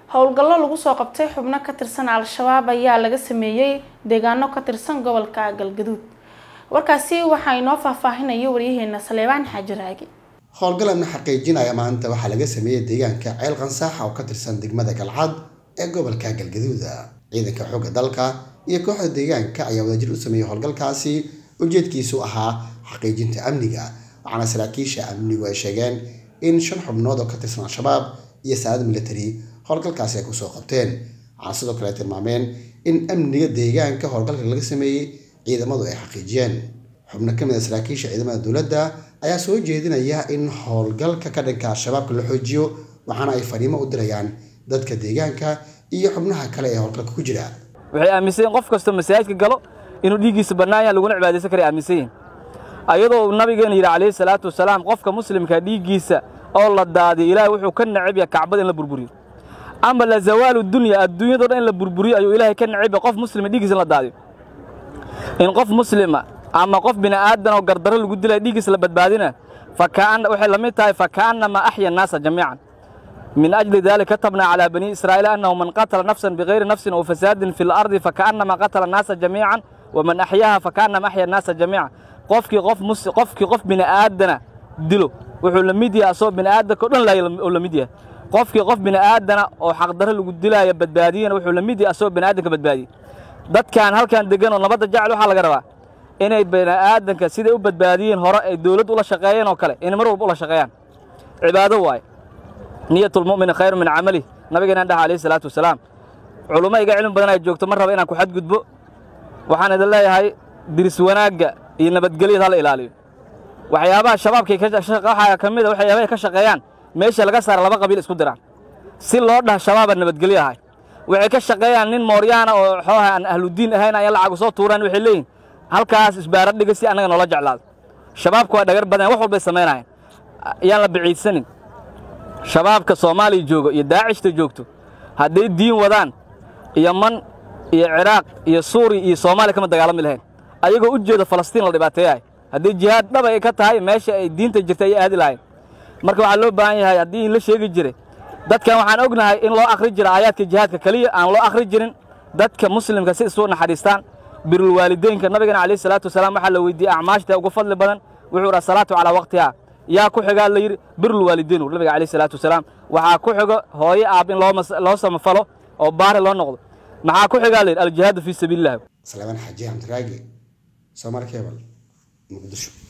howlgallo lagu soo qabtay xubno ka tirsan al-shabaab ayaa laga sameeyey deegaano ka tirsan gobolka galgaduud warkaasi waxaa inoo faahfaahinaya waryaheena saleebaan xaaji raagi howlgalana xaqiijinaya maanta waxaa laga sameeyey deegaanka ceel qansaaxa oo ka tirsan degmada galcad ee gobolka galgaduud ciidanka xoogga dalka iyo kooxda deegaanka ayaa wadajir u sameeyey howlgalkaasi ujeedkiisu ahaa xaqiijinta amniga waxaana saraakiisha amnigu ay sheegeen in shan xubnood oo ka tirsan al-shabaab iyo saanad military howlgalkaasi ay kusoo qabteen waxaana sidoo kale tilmaameen in amniga deegaanka howlgalka laga sameeyey ciidamadu ay xaqiijiyeen xubno ka mid a saraakiisha ciidamada dowladda ayaa soo jeedinaya in howlgalka ka dhanka al-shabaabka la xoojiyo waxaana ay fariimo u dirayaan dadka deegaanka iyo xubnaha kale ee howlgalka ku jira waxay aaminsan yihin qof kastoo masaajidka galo inuu dhiiggiisa bannaan yaha laguna cibaadaysan kara aaminsan yihin ayadoo uu nabigeena yidhi calayhi salaatu wasalaam qofka muslimka dhiiggiisa oo la daadiyo ilaahay wuxuu ka necab yahay kacbada in la burburiyo ama la zawaalu dunya adduunyado dhan in la burburiyo ayuu ilaahay ka necab yahay qof muslima dhiiggiisa in la daadiyo in qof muslima ama qof bini aadan oo gardarro lagu dilaya dhiiggiisa la badbaadina waxay la mid tahay fakaannama axya annaasa jamiican min ajli dalika katabna calaa bani israa'iil annahu man qatala nafsan bigayri nafsin aw fasaadin fi lardi fakaannama qatala annaasa jamiican waman axyaaha fakaannama axya annaasa jamiican qofkii qof qofkii qof bini aadana dilo wuxuu la mid yahay asoo bini aadanka o dhan laaya oo la mid yahay qofkii qof bini aadana oo xaqdarro lagu dilaayo badbaadiyena wuxuu la mid yahay asoo bini aadanka badbaadiyey dadkan halkan degan oo nabadda jecel waxaa laga rabaa inay bini aadanka siday u badbaadiyeen hore ay dowladdu ula shaqeeyeen oo kale inay mar walba ula shaqeeyaan cibaado waaye niyatulmu'mini khayru min camalih nabigeenaan dhaha alayhi salaatu wasalaam culummo iga cilmi badan ay joogto mar raba inaan ku xadgudbo waxaan idin leeyahay diris wanaagga iyo nabadgelyada hala ilaaliyo waxyaabaha shabaabkay waxaa ka mid a waxyaabahay ka shaqeeyaan meesha laga saara laba qabiil isku diraan si loo dhaha shabaaba nabadgelyo ahay waxay ka shaqeeyaan nin mooryaana oo xooha aan ahludiin ahayn ayaa lacag soo tuuraan waxay leeyihin halkaas isbaara dhiga si annaga noola jeclaado shabaabka waa dhagar badan wax walbay samaynayan yaan la biciidsanin shabaabka soomaaliya joogo iyo daacishta joogto hadday diin wadaan iyo man iyo ciraaq iyo suuriya iyo soomaaliya kama dagaalami lahayn ayagoo u jeeda falastiin la dhibaateeyahay haddii jihaad dhaba ay ka tahay meesha ay diinta jirta ayay aadi lahayn marka waxaa loo baahan yahay haddii la sheegi jiray dadkan waxaan ognahay in loo akhri jira aayaadka jihaadka keliya aan loo akhri jirin dadka muslimka si isu naxariistaan birulwaalideynka nabigana calayhi salaatu wasalaam waxaa la weydiiyey acmaashta ugu fadli badan wuxuu dhaha salaatu calaa waqtiha yaa ku xigaa la yidhi birulwaalideyn ur nabiga calayhi salaatu wasalaam waxaa ku xigo hooyo aab in loo samafalo oo baari loo noqdo maxaa ku xigaa la yidhi aljihaadu fii sabiililah salaamaan xaaji xamdiraagi soomaali kebal muqdisho